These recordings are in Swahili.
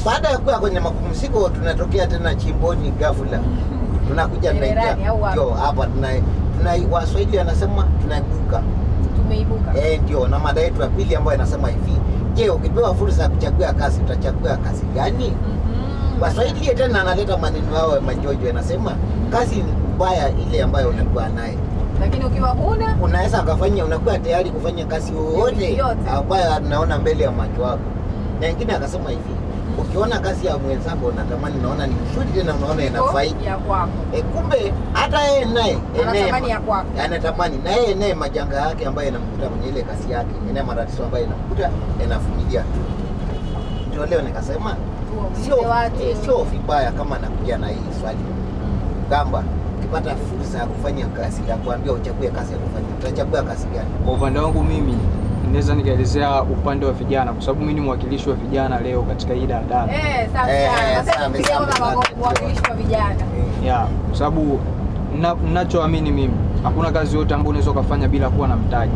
baada ya kuwa kwenye mapumziko tunatokea tena chimboni ghafla tunakuja Gererani tunaingia au wapi? ndio hapa tuna, tuna waswahili wanasema tunaibuka tumeibuka eh ndio na mada yetu ya pili ambayo inasema hivi je ukipewa fursa ya kuchagua kazi utachagua kazi gani Mhm. waswahili tena analeta maneno yao ya majojo anasema kazi ni mbaya ile ambayo unakuwa naye lakini ukiwa huna unaweza ukafanya unakuwa tayari kufanya kazi yoyote Yote. ambayo anaona mbele ya macho yako na wengine akasema hivi ukiona kazi ya mwenzako unatamani unaona ni nzuri tena unaona inafaidi ya kwako e, kumbe hata yeye naye Anatamani eneye- ya kwako. anatamani na yeye naye majanga yake ambayo yanamkuta kwenye ile kazi yake ene matatizo ambayo yanamkuta yanavumilia tu ndio leo nikasema sio Tuwavumilie watu eh, sio vibaya kama anakuja na hii swali kwamba ukipata fursa ya kufanya kazi ya kuambia uchague kazi ya kufanya utachagua kazi gani Kwa upande wangu mimi naweza nikaelezea upande wa vijana, kwa sababu mimi ni mwakilishi wa vijana leo katika hii daladala Eh, safi Eh, sana. Sasa safi tupigie sana. kama wako- mwakilishi wa vijana ya kwa sababu na- ninachoamini mimi, hakuna kazi yote ambayo unaweza ukafanya bila kuwa na mtaji,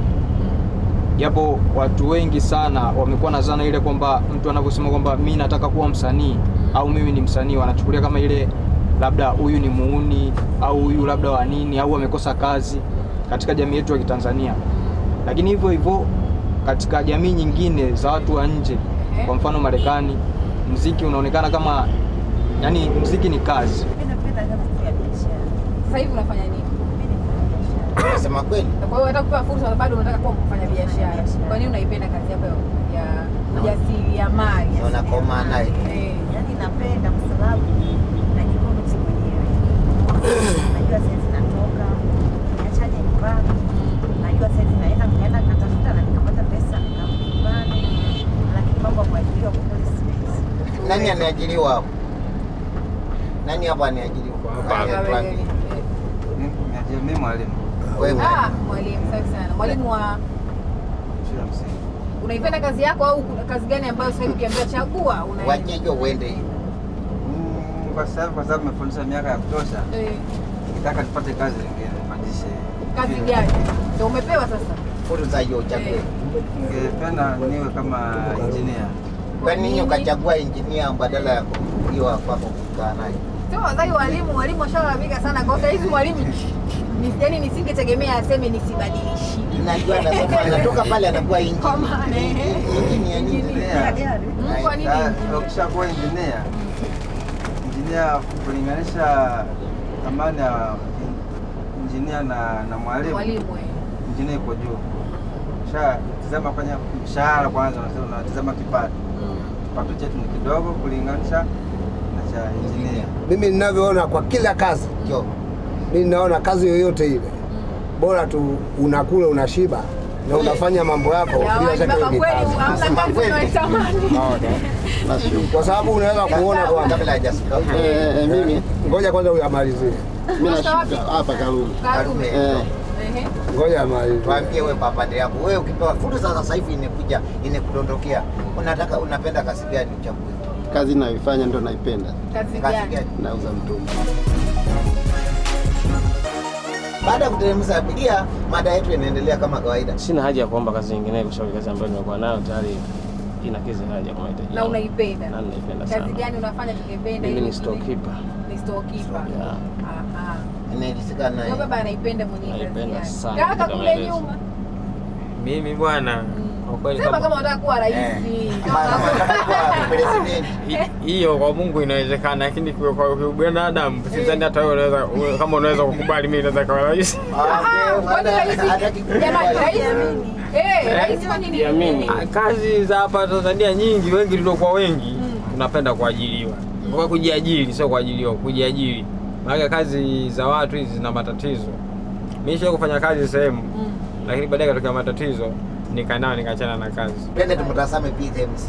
japo watu wengi sana wamekuwa na zana ile kwamba mtu anavyosema kwamba mi nataka kuwa msanii au mimi ni msanii, wanachukulia kama ile labda huyu ni muuni au huyu labda wa nini au amekosa kazi katika jamii yetu ya Kitanzania. Lakini hivyo hivyo katika jamii nyingine za watu wa nje, Ehe. kwa mfano Marekani, mziki unaonekana kama yani, mziki ni kazi. Mimi napenda kazi ya biashara. sasa hivi unafanya nini Mimi nafanya biashara. nasema kweli kwa hiyo hata kupewa fursa bado unataka kuwa mfanya biashara Biashara. kwa nini unaipenda kazi yako ya- ya ujasiriamali unakomaa naye Eh. Yaani napenda kwa sababu najikontrol mwenyewe. Najua saizi natoka, niachaje nyumbani. Najua saizi naenda nikaenda nikatafuta na nikapata pesa nikarudi nyumbani. Lakini mambo ya kuajiriwa kwa kweli siwezi. nani anaajiriwa hapo nani hapa anaajiriwa Kama Nani wewe, atuambie? eh. Mimi mwalimu Wewe. Ah, mwalimu safi sana mwalimu wa shule ya msingi. unaipenda kazi yako au kuna kazi gani ambayo sasa hivi ukiambiwa chagua unaenda wachejo uende hiyo Mm, Kwa sasa kwa sababu nimefundisha miaka ya kutosha, Eh, nikitaka nipate kazi nyingine nipandishe. kazi gani ndio umepewa sasa fursa hiyo uchague Eh. Ningependa niwe kama engineer. kwa nini ukachagua injinia badala ya kuiwa kwako kukaa naye sio wazazi walimu walimu washalalamika sana kwa sasa hivi mwalimu ni yani nisingetegemea aseme nisibadilishi najua anasema anatoka pale anakuwa Kwa maana, eh. injinia nini Engineer. Gari. Mm, kwa nini Ah, Ukishakuwa engineer, engineer kulinganisha thamani ya engineer na na mwalimu, mwalimu eh. engineer iko juu. Sha tizama kwenye mshahara kwanza, unasema unatizama kipato. Mm. Kipato chetu ni kidogo kulinganisha na cha engineer. Mimi ninavyoona kwa kila kazi, jo mimi ninaona kazi yoyote ile bora tu unakula unashiba na unafanya mambo yako bila Jamani, shaka baba hiyo ni kweli kazi. hamna kazi unaitamani Kwa sababu unaweza kuona kwamba kabla hajafika huko Eh, eh, mimi ngoja kwanza huyu amalizie, mimi nashuka hapa Karume. Karume. Eh, Ehe. ngoja amalizie. waambie wewe papande yako wewe ukipewa fursa sasa hivi imekuja inakudondokea unataka unapenda kazi gani uchague kazi nayoifanya ndo naipenda, kazi kazi gani gani nauza mtumba. baada ya kuteremsha abiria mada yetu inaendelea kama kawaida Sina haja ya kuomba kazi nyingine kwa sababu kazi ambayo nimekuwa nayo tayari inakidhi haja kwa mahitaji na yangu. unaipenda Na ninaipenda sana. kazi gani unafanya tukipenda Mimi ili ni ingine? storekeeper. ni storekeeper Yeah. aha inaelisika naye Huyo baba anaipenda mwenyewe kazi Naipenda yake sana kaka katika kule maelezo. nyuma Mimi bwana, kwa kweli sema kama- kama unataka kuwa rais president Hi- hiyo kwa Mungu inawezekana, lakini kwa kwa kwa binadamu sidhani hata wewe unaweza wewe- kama unaweza kukubali mimi naweza kuwa rais. Kwani rais jamani rais eh rais kwa nini Jiamini. Ah, Kazi za hapa Tanzania nyingi, wengi tuliokuwa wengi tunapenda kuajiriwa, kwa kujiajiri, sio kuajiriwa, kujiajiri. Maana kazi za watu hizi zina matatizo. Mimi nishawahi kufanya kazi sehemu, lakini baadaye katokea matatizo, nikanao nikachana na kazi. twende tumtazame PMC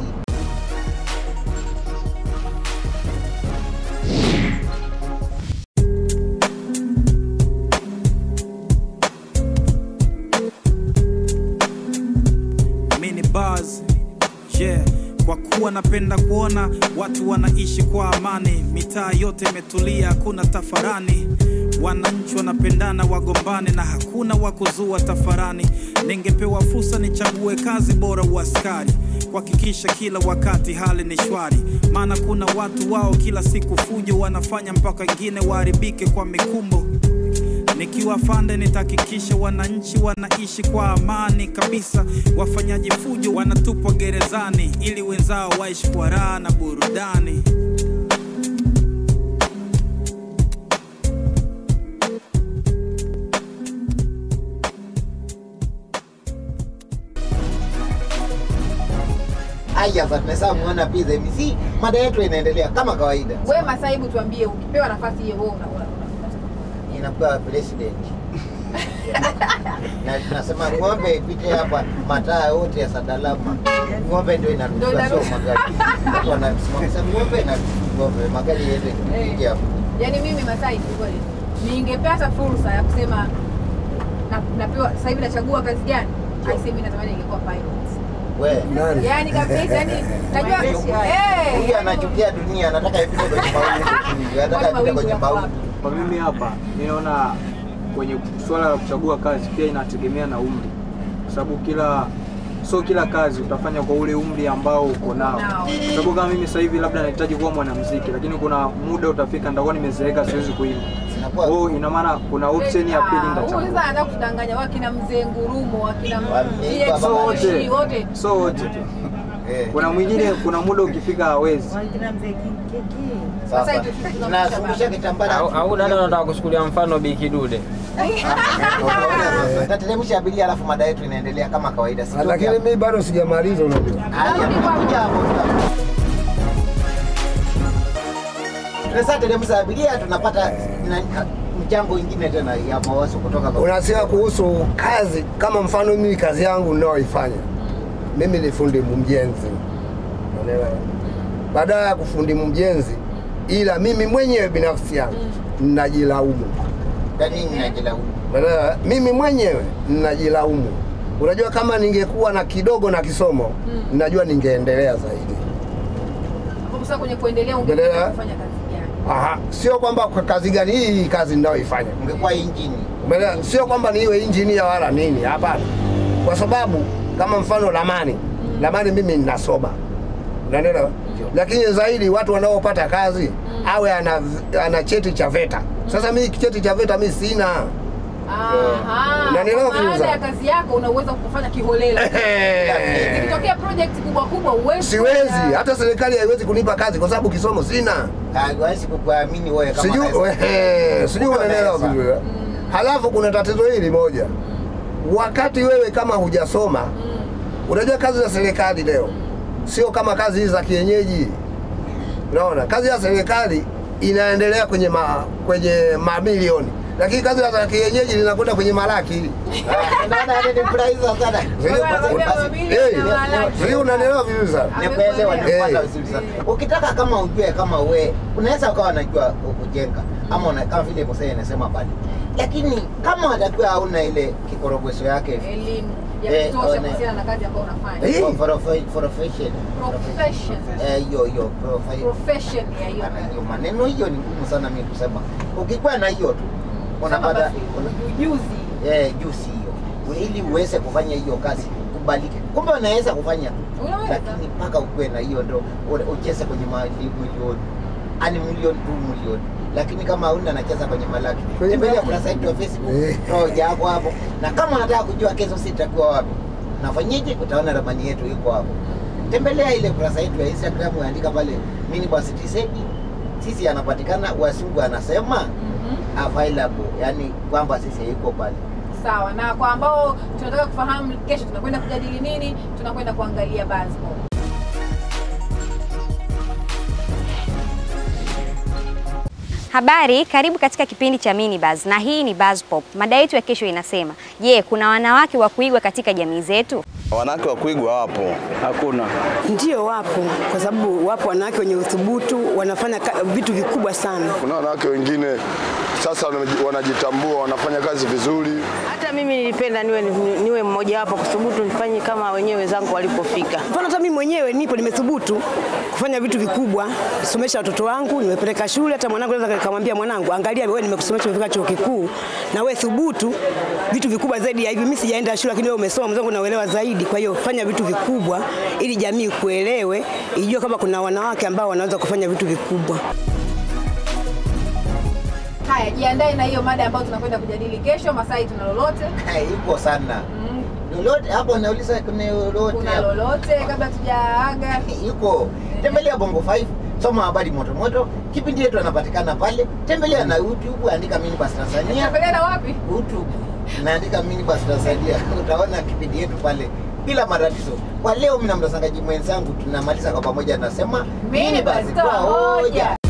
mini bars yeah. Kwa kuwa napenda kuona watu wanaishi kwa amani, mitaa yote imetulia, hakuna tafarani, wananchi wanapendana, wagombane na hakuna wa kuzua tafarani. Ningepewa fursa nichague kazi bora uaskari, kuhakikisha kila wakati hali ni shwari, maana kuna watu wao kila siku fujo wanafanya mpaka wengine waharibike kwa mikumbo. Nikiwa fande nitahakikisha wananchi wanaishi kwa amani kabisa. Wafanyaji fujo wanatupwa gerezani ili wenzao waishi kwa raha na burudani. Haya, sasa tumesha muona pia MC, mada yetu inaendelea kama kawaida. Wewe Masaibu, tuambie, ukipewa nafasi hiyo wewe una- una- una- Inakuwa president na tunasema ng'ombe ipite hapa mataa yote ya Sadalama, ng'ombe ndio Ndio inaruhusiwa, sio inaruhusiwa. magari. Watu wanasimama sema ng'ombe na ng'ombe, magari yende kupiga hapo. Yaani mimi Masai kwa kweli ningepata fursa ya kusema na, napewa sasa hivi nachagua kazi gani? Aisee, mimi natamani ningekuwa pilot. We Nani? Yaani kabisa, yaani najua eh, huyu anachukia dunia, anataka ipite kwenye mawingu, anataka Kwani ipite mawingu kwenye yako mawingu. wapi? Kwa mimi hapa ninaona kwenye swala la kuchagua kazi pia inategemea na umri, kwa sababu kila sio kila kazi utafanya kwa ule umri ambao uko nao. Nao. Kwa sababu kama mimi sasa hivi labda nahitaji kuwa mwanamuziki, lakini kuna muda utafika nitakuwa nimezeeka, siwezi kuimba. Zinakuwa Kwa hiyo ina maana kuna option ya pili Ah, huyu nitachagua. sasa anataka kutanganya wakina mzee Ngurumo, wakina Wameiba TX baba. Moshi, wote So wote tu. eh, Kuna mwingine, kuna muda ukifika hawezi. Wakina mzee Kiki. sasa Sasa hivi tunamshusha tunazungusha kitambara Au au dada unataka kuchukulia mfano Bikidude. tateremsha abiria, alafu mada yetu inaendelea kama kawaida. Sitoki Lakini hapo. mimi bado sijamaliza, unajua. Haya, tunakuja hapo. Sasa teremsha abiria, tunapata na- mchango ingine tena ya mawazo kutoka kwa Unasema kuhusu kazi, kama mfano mimi kazi yangu ninayoifanya mimi ni fundi mjenzi, unaelewa? Badala ya kufundi mjenzi, ila mimi mwenyewe binafsi yangu ninajilaumu, yani ninajilaumu. unaelewa? Mimi mwenyewe ninajilaumu. Unajua, kama ningekuwa na kidogo na kisomo, najua ningeendelea zaidi. Hapo sasa kwenye kuendelea Endelea. ungependa kufanya kazi gani? Aha, sio kwamba kwa kazi gani hii hii kazi ninayoifanya Ungekuwa injini Umeelewa? Sio kwamba niwe injinia wala nini, hapana. Kwa sababu kama mfano lamani, lamani mimi ninasoma, unaelewa? Lakini zaidi watu wanaopata kazi awe ana, ana cheti cha VETA. Sasa mimi cheti cha VETA mimi sina. Aha. Unanielewa Kwa maana Firuza? ya kazi yako unaweza kufanya kiholela. Ikitokea project kubwa kubwa uwezi. Siwezi, hata serikali haiwezi kunipa kazi kwa sababu kisomo sina. hawezi kukuamini wewe kama Sijui unaweza. wehe, sijui Kumbe unaelewa unaweza. vizuri. Halafu kuna tatizo hili moja, wakati wewe kama hujasoma, unajua kazi za serikali leo sio kama kazi hizi za kienyeji. Unaona, kazi ya serikali inaendelea kwenye ma, kwenye mamilioni, lakini kazi za kienyeji zinakwenda kwenye malaki. Ah, Naona yani ni furahiza sana. Wewe unakwambia Basi- mamilioni Hey, na malaki. sijui unanielewa vizuri sana. Nimekuelewa, nimepata Eh. vizuri sana. Ukitaka kama ujue kama we unaweza ukawa unajua kujenga ama una, kama vile Mosee anasema pale, lakini kama watakuwa hauna ile kikorogweso yake Elimu Eh, ya kutosha one- kuhusiana na kazi ambayo unafanya. Eh. for- for- for profession Profession. eh, hiyo hiyo profi- Profession ya hiyo. Ana hiyo maneno hiyo ni ngumu sana mimi kusema. Ukikuwa na hiyo tu Sema unapata basi, una- ujuzi. eh, juzi hiyo ili uweze kufanya hiyo kazi kubalike. Kumbe unaweza kufanya Unaweza. lakini mpaka ukuwe na hiyo ndo u- ucheze kwenye milioni ani milioni tu milioni lakini kama hauna nacheza kwenye malaki Kwenye tembelea malaki. kurasa yetu ya facebook Eh. roja hapo hapo na kama unataka kujua kesho si itakuwa wapi nafanyeje utaona ramani yetu iko hapo tembelea ile kurasa yetu ya instagram andika pale minibus tisedi sisi anapatikana wasungu anasema Mhm. available yani kwamba sisi yuko pale Sawa. Na kwa ambao tunataka kufahamu kesho tunakwenda kujadili nini, tunakwenda kuangalia basketball. Habari, karibu katika kipindi cha Mini Buzz na hii ni Buzz Pop. Mada yetu ya kesho inasema, je, kuna wanawake wa kuigwa katika jamii zetu? Wanawake wa kuigwa wapo? Hakuna. Ndio, wapo, kwa sababu wapo wanawake wenye uthubutu, wanafanya ka- vitu vikubwa sana. Kuna wanawake wengine sasa wanaji- wanajitambua, wanafanya kazi vizuri. Hata mimi nilipenda niwe, niwe mmoja wapo kuthubutu nifanye kama wenyewe wenzangu walipofika. Mfano hata mimi mwenyewe nipo nimethubutu, kufanya vitu vikubwa, kusomesha watoto wangu, nimepeleka shule. Hata mwanangu naweza nikamwambia mwanangu, angalia wewe, nimekusomesha umefika chuo kikuu, na wewe thubutu vitu vikubwa zaidi ya hivi. Mimi sijaenda shule, lakini wewe umesoma, mwenzangu nauelewa zaidi. Kwa hiyo fanya vitu vikubwa ili jamii kuelewe, ijue kama kuna wanawake ambao wanaweza kufanya vitu vikubwa. Haya, jiandae na hiyo mada ambayo tunakwenda kujadili kesho. Masai, tuna lolote? Ipo sana lolote hapo, nauliza kuna lolote Kuna hapo? lolote kabla tujaaga? Yuko tembelea Bongo 5 soma habari moto moto. Kipindi yetu anapatikana pale, tembelea na YouTube, andika Minibus Tanzania. Tembelea na wapi? YouTube naandika Minibus Tanzania, utaona kipindi yetu pale bila matatizo. Kwa leo, mimi na mtangazaji mwenzangu tunamaliza kwa pamoja, nasema Minibus, toa hoja.